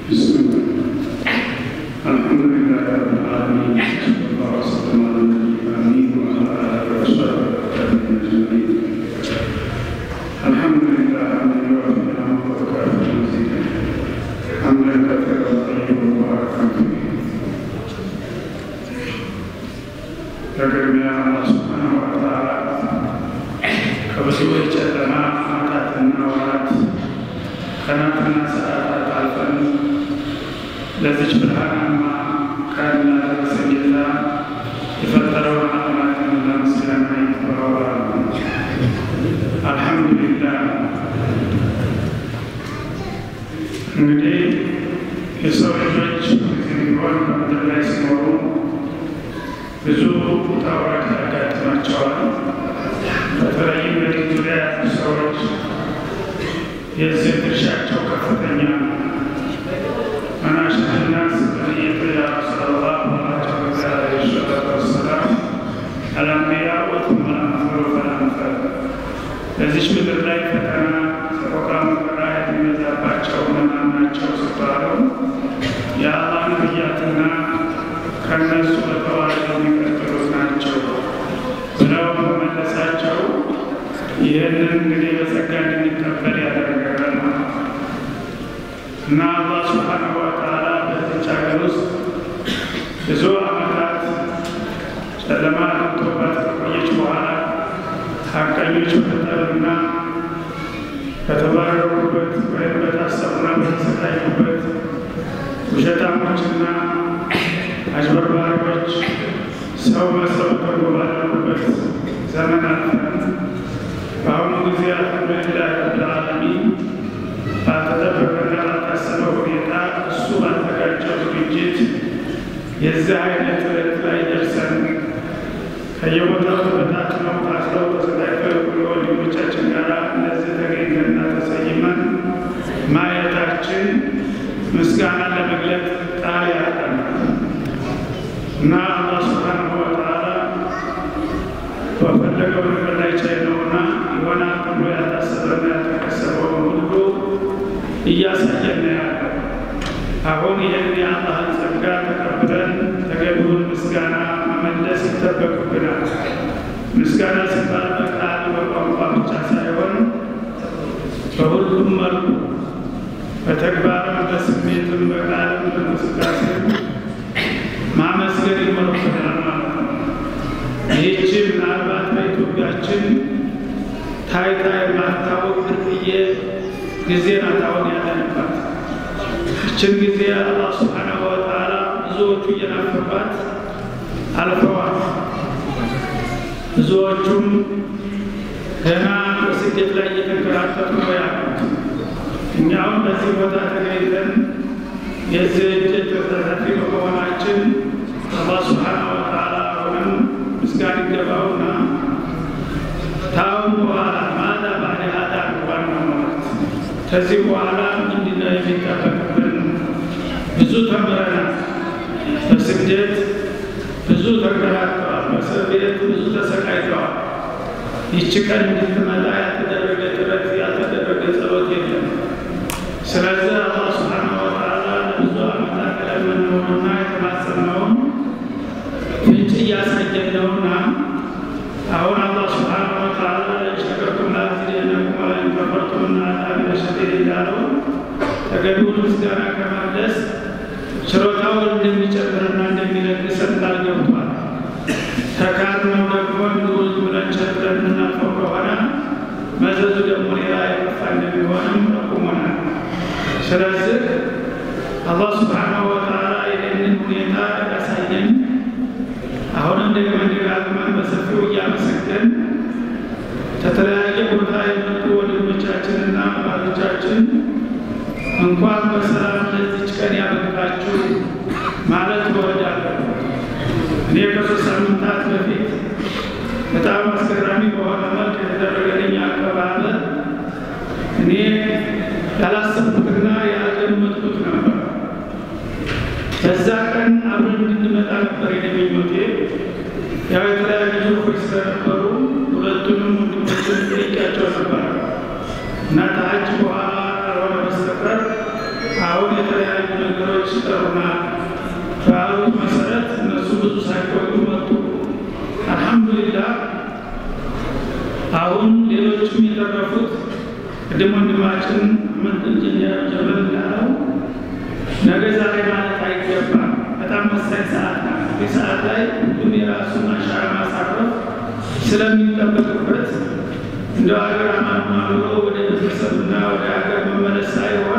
بسم الله الحمد لله رب العالمين صلى الله وسلم على النبي الامين وعلى اله وصحبه اجمعين الحمد لله حمدا يوافي نعمه ويكافئ مزيدا حمدا كثيرا طيبا مباركا فيه በቅድሚያ አላህ ሱብሓነሁ ወተዓላ ከብዙዎች ጨለማ ዓመታትና ወራት ቀናትና ሰዓታት አልፈን ለዚች ብርሃናማ ቀን ላደረሰን ጌታ የፈጠረውን ዓለማትን ለምስጋና ይተባበራል። አልሐምዱሊላህ። እንግዲህ የሰው ልጆች ጊዜ ቢሆን በምድር ላይ ሲኖሩ ብዙ ውጣ ውረድ ያጋጥማቸዋል። በተለይም በዚህ ዙሪያ ያሉ ሰዎች የዚህ ድርሻቸው ከፍተኛ ነው። መናሽትና ስብንየት ያ ረሱላላህ አላቸው ጊዜ ዓለይሂ ሰላቱ ወሰላም አልአንቢያ ወቱም አልአምሰሉ ፈልአምሰል በዚች ምድር ላይ ፈተና፣ ሰቆቃ፣ መከራ የሚበዛባቸው እነማን ናቸው ሲባሉ የአላህ ነቢያትና ከእነሱ በተዋረድ የሚቀጥሉት ናቸው ብለው በመለሳቸው ይህንን እንግዲህ በጸጋ እንድንቀበል ያደረገናል ማለት ነው እና አላህ ሱብሓነሁ ወተዓላ በዚች ሀገር ውስጥ ብዙ ዓመታት ጨለማ ገብቶባት ከቆየች በኋላ ሀቀኞች በተጠሉና በተባረሩበት ወይም በታሰሩና በተሰቃዩበት ውሸታሞችና አጭበርባሪዎች ሰው መስለው ተጎባለሉበት ዘመን አልፈን በአሁኑ ጊዜ አልሐምዱሊላህ ረብል ዓለሚን ባልተጠበቀና ባልታሰበ ሁኔታ እሱ ባዘጋጀው ዝግጅት የዚህ አይነት ዕለት ላይ ደርሰን ከየቦታው ተበታትነው ታስረው ተሰቃይተው የቆዩ ወንድሞቻችን ጋር እነዚህ ተገኝተንና ተሰይመን ማየታችን ምስጋና ለመግለጥ ቃል ያጠናል እና አላህ ሱብሓነሁ ወተዓላ በፈለገው ነገር ላይ ቻይ ነውና ይሆናል ተብሎ ያልታሰበና ያልተከሰበውን ሁሉ እያሳየን ነው ያለው። አሁን ይህን የአላህን ጸጋ ተቀብለን ተገቢውን ምስጋና መመለስ ይጠበቅብናል። ምስጋና ሲባል በቃል በቋንቋ ብቻ ሳይሆን በሁሉም መልኩ በተግባርም በስሜትም በቃልም በእንቅስቃሴም ማመስገን ይኖርብናል ማለት ነው። ይህች ምናልባት በኢትዮጵያችን ታይታ የማታወቅ ብርቅዬ ጊዜ ናት አሁን ያለንባት። ይችን ጊዜ አላህ ሱብሓነሁ ወተዓላ ብዙዎቹ እየናፈቋት አልፈዋል። ብዙዎቹም ገና በስደት ላይ እየተንከራተቱ ነው ያሉት። እኛውም በዚህ ቦታ ተገኝተን የዚህ እድል ተሳታፊ በመሆናችን አላህ ሱብሓነሁ ወተዓላ አሁንም ምስጋና ይገባውና ታሁን በኋላ ማዛ ባዕደ ሀዛ ዋናው ማለት ከዚህ በኋላ ምንድነው የሚጠበቅብን? ብዙ ተምረናል። በስደት ብዙ ተንከራተዋል። በእስር ቤት ብዙ ተሰቃይተዋል። ይቺ ቀን እንድትመጣ ያልተደረገ ጥረት ያልተደረገ ጸሎት የለም። ስለዚህ አላህ ሱብሓነሁ ወተዓላ ለብዙ ዓመታት የለመነውንና የተማጸነውን ፍንጭ እያሳየን ነውና አሁን አላህ ሱብሓነሁ ወተዓላ ለሸከርቱም ለአዚደነኩም ወለኢን ከፈርቱም ኢነ ዐዛቢ ለሸዲድ እንዳለው ተገቢውን ምስጋና ከመለስ ችሮታውን እንደሚጨምርና እንደሚለግሰን ቃል ገብቷል። ተካድነው ደግሞ እንዲሁ ብለን ቸግረን የምናልፈው ከሆነ መዘዙ ደግሞ ሌላ የከፋ እንደሚሆንም ጠቁሞናል። ስለዚህ አላህ ሱብሓነሁ ወተዓላ ይህንን ሁኔታ ያሳየን አሁንም ደግመን ደጋግመን በሰፊው እያመሰገን ከተለያየ ቦታ የመጡ ወንድሞቻችንና ባሎቻችን እንኳን በሰላም ለዚች ቀን ያበቃችሁ ማለት እወዳለሁ። እኔ ከሶስት ሳምንታት በፊት በጣም አስገራሚ በሆነ መልክ የተደረገልኝ አቀባበል እኔ ያላሰብኩትና ያልገመትኩት ነበር። በዛ ቀን አብረን እንድንመጣ ነበር የኔ ምኞቴ። ያው የተለያዩ ጽሑፎች ስለነበሩ ሁለቱንም ወንድሞችን ጠይቄያቸው ነበር እና ከሐጅ በኋላ ካልሆነ በስተቀር አሁን የተለያዩ ይጠሩናል ባሉት መሰረት እነሱ ብዙ ሳይቆዩ መጡ። አልሐምዱሊላህ አሁን ሌሎችም የተረፉት ቅድም ወንድማችን ምን ኢንጂነር ጀበል እንዳለው ነገ ዛሬ ማለት አይገባም። በጣም ወሳኝ ሰዓት ነው። ይህ ሰዓት ላይ ሁሉም የራሱን አሻራ ማሳረፍ ስለሚጠበቅበት እንደ ሀገር አማማ ብሎ ወደ ቤተሰብና ወደ ሀገር መመለስ ሳይሆን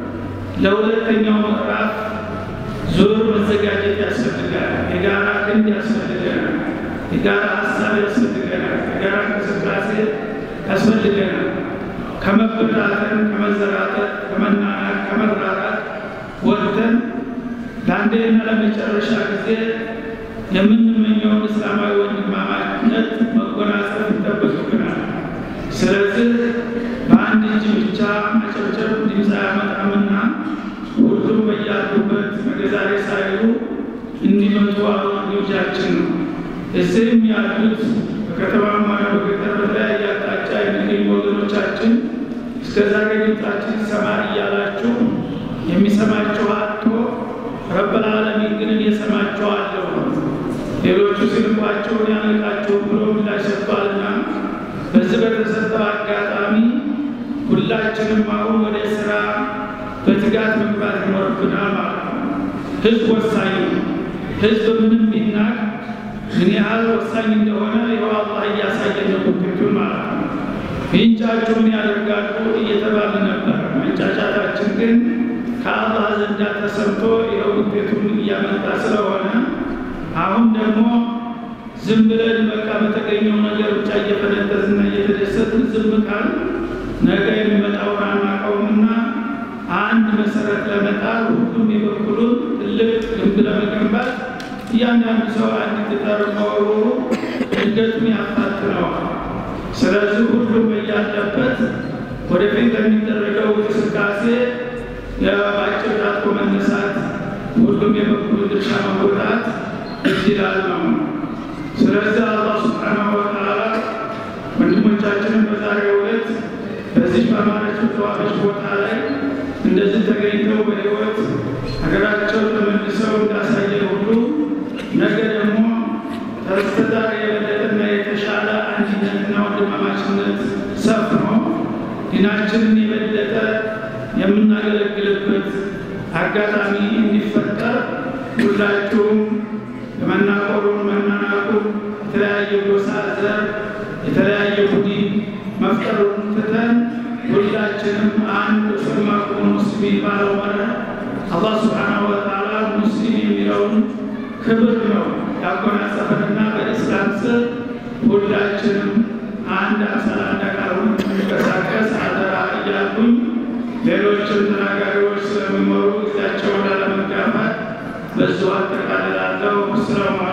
ለሁለተኛው ምዕራፍ ዙር መዘጋጀት ያስፈልጋል። የጋራ ክንድ ያስፈልገናል። የጋራ ሀሳብ ያስፈልገናል። የጋራ እንቅስቃሴ ያስፈልገናል። ከመበታተን፣ ከመዘራጠት፣ ከመናናቅ፣ ከመራራት ወጥተን ለአንዴና ለመጨረሻ ጊዜ የምንመኘውን እስላማዊ ወንድማማችነት መጎናጸፍ ይጠበቅብናል። ስለዚህ በአንድ እጅ ብቻ መጨብጨብ ድምፅ አያመጣምና ሁሉም በያሉበት መገዛሬ ሳይሉ እንዲመጡ አሁን ግብዣችን ነው። እዚህም ያሉት በከተማም ሆነ በገጠር በተለያየ አቅጣጫ የሚገኙ ወገኖቻችን እስከ ዛሬ ድምፃችን ይሰማ እያላችሁ የሚሰማችሁ አጥቶ ረበል ዓለሚን ግን እየሰማችኋለሁ ሌሎቹ ሲልኳቸውን ያልቃቸው ብሎ ምላሽ ሰጥቷልና በዚህ በተሰጠው አጋጣሚ ሁላችንም አሁን ወደ ስራ በትጋት መግባት ይኖርብናል ማለት ነው። ህዝብ ወሳኝ ነው። ህዝብ ምንም ቢናቅ ምን ያህል ወሳኝ እንደሆነ ይኸው አላህ እያሳየን ነው ውጤቱን ማለት ነው። ይንጫጩ ምን ያደርጋሉ እየተባለ ነበር። መንጫጫታችን ግን ከአላህ ዘንዳ ተሰምቶ ይኸው ውጤቱን እያመጣ ስለሆነ አሁን ደግሞ ዝም ብለን በቃ በተገኘው ነገር ብቻ እየፈነጠዝና እየተደሰትን ዝም ካል ነገ የሚመጣውን አናውቀውምና አንድ መሰረት ለመጣል ሁሉም የበኩሉን ትልቅ ግንብ ለመገንባት እያንዳንዱ ሰው አንድ ቅጠር መወርወሩ እድገቱን ያፋጥነዋል። ስለዚህ ሁሉም እያለበት ወደፊት ለሚደረገው እንቅስቃሴ የባጭር ጣጥቆ መነሳት፣ ሁሉም የበኩሉን ድርሻ መወጣት ይችላል ነው። ስለዚህ አላህ ስብሓናሁ ወተዓላ ወንድሞቻችንን በዛሬው ዕለት በዚህ በአማረችው ተዋበች ቦታ ላይ እንደዚህ ተገኝተው በሕይወት ሀገራቸው ተመልሰው እንዳሳየ ሁሉ ነገ ደግሞ ከስተዛሬ የበለጠና የተሻለ አንድነትና ወንድማማችነት ሰፍኖ ዲናችንን የበለጠ የምናገለግልበት አጋጣሚ እንዲፈጠር ሁላችሁም የመናቆሩን መናናቁን የተለያየ ጎሳ ዘር የተለያየ ቡድን መፍጠሩን ትተን ሁላችንም አንድ ሰማኩን ሙስሊም ባለው መርህ አላህ ስብሓናሁ ወተዓላ ሙስሊም የሚለውን ክብር ነው ያጎናጸፈንና በኢስላም ስር ሁላችንም አንድ አምሳል አንድ አቃሩን እንቀሳቀስ አደራ እያልኩኝ ሌሎችም ተናጋሪዎች ስለሚኖሩ ጊዜያቸውን ላለመጋፋት በዚሁ አጠቃልላለሁ። ሰላሙ